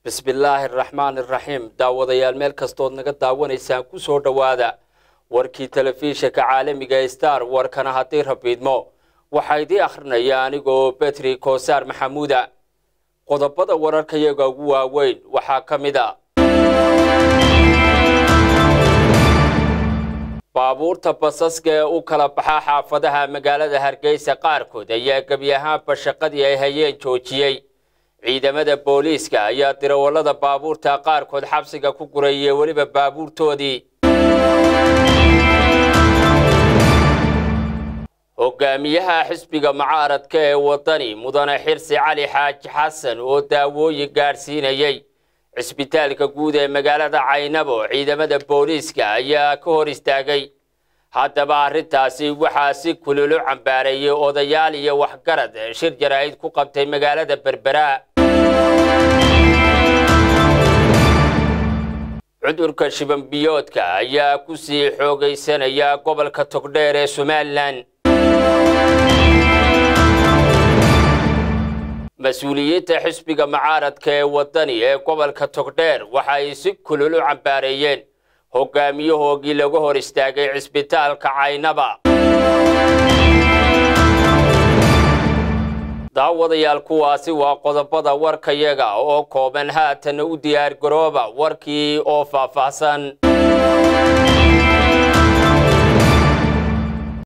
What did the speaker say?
bismillaahi araxmaan iraxiim daawadayaal meel kastood naga daawanaysaan ku soo dhowaada warkii telefishinka caalamiga star warkana haddii rabiidmo waxaa idii akhrinaya anigoo betri koosaar maxamuuda qodobada wararkayaga ugu waaweyn waxaa ka mid a baabuurta basaska ee u kala baxa xaafadaha magaalada hargeysa qaarkood ayaa gebi ahaanba shaqadii ay hayeen joojiyey ciidamada booliiska ayaa dirawallada baabuurta qaarkood xabsiga ku gurayay weliba baabuurtoodii hogaamiyaha xisbiga mucaaradka ee wadani mudane xirsi cali xaaji xasan oo daawooyin gaadhsiinayay cisbitaalka guud ee magaalada caynabo ciidamada booliiska ayaa ka hor istaagay haddaba arrintaasi waxaa si kululu cambaareeyey odayaal iyo waxgarad shir jaraa'id ku qabtay magaalada berbera cudurka shibanbiyoodka ayaa ku sii xoogaysanaya gobolka togdheer ee somalilan mas-uuliyiinta xisbiga mucaaradka ee wadani ee gobolka togdheer waxa ay si kulul u cambaareeyeen hogaamiyahoogii lagu hor istaagay cisbitaalka caynaba daawadayaal kuwaasi waa qodobada warkayaga oo kooban haatan u diyaar garooba warkii oo faahfaahsan